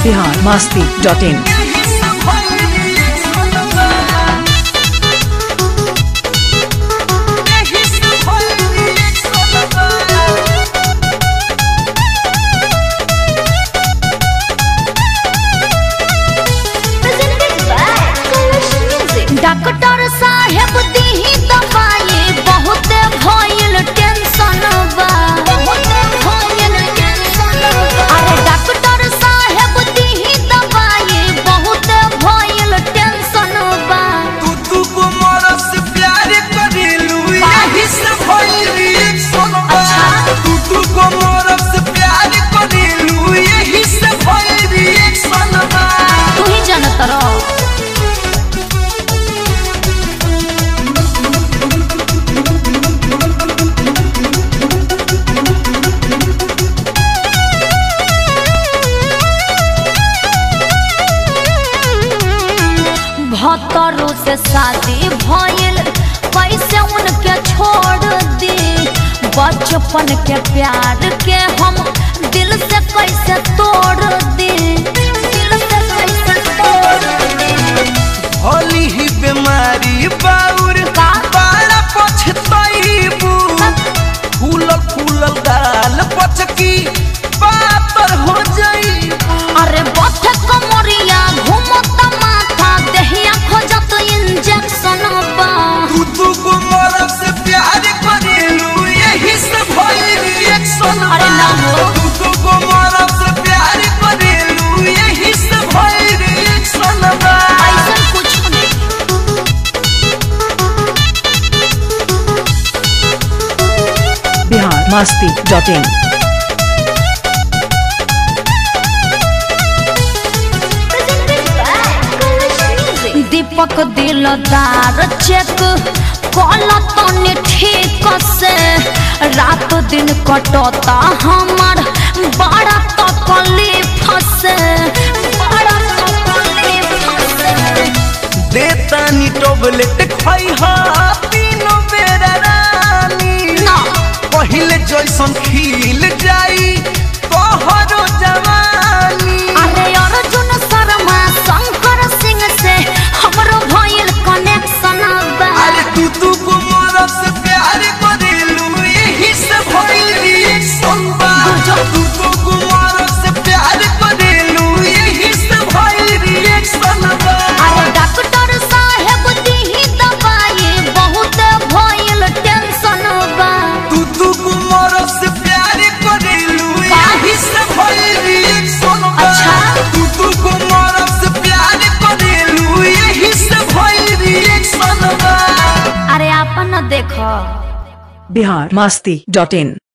Bihar Masti dot in presented by Kalash Music. Doctor साहेब दीही दवाई बहुत भइल टेंशन बा बहुत भइल टेंशन बा अरे डॉक्टर साहेब दीही दवाई बहुत भइल टेंशन बा तू तू को मरस प्यार करेलू यही से भइल रिएक्शन बा तू तू को मरस प्यार करेलू यही से भइल रिएक्शन बा तू ही जानत रहो भतरू से शादी भइल कैसे उनके छोड़ दी बचपन के प्यार के हम दिल से कैसे तोड़ दी दिल से कैसे तोड़ दी होली ही बीमारी बाउर का? बड़ा पछताईबू फूल फूल गाल पचकी पातर हो जाई अरे बथ कमरिया घूमत माथा देहिया खोजत इंजेक्शन बा तू तू को मरस प्यार करेलू यही से भइल रिएक्शन अरे ना हो। तू तू को मरस प्यार करेलू यही से भइल रिएक्शन बा ऐसन कुछ नहीं बिहार मस्ती डॉट इन दीपक दिलदार चेक कल तनी ठीक से रात दिन कटता हमार बड़ा तकलीफ से बड़ा तकलीफ से देतानी टोबलेट खाई हा तीनों बेरा रानी ना पहिले जैसन खिल जाई तोहरो जवानी अरे अर्जुन शर्मा शंकर सिंह से हमरो भइल कनेक्शन बा अरे तू तू को मरस प्यार करेलू यही से भइल रिएक्शन बा तू तू को मरस प्यार करेलू यही से भइल रिएक्शन बा अरे डॉक्टर साहेब दीही दवाई बहुत भइल टेंशन बा तू तू को मरस प्यार करेलू यही से भइल रिएक्शन बा अच्छा। तू तू को मरस प्यार करेलू यही से भइल रिएक्शन बा अरे आपन देखो बिहार मस्ती डॉट इन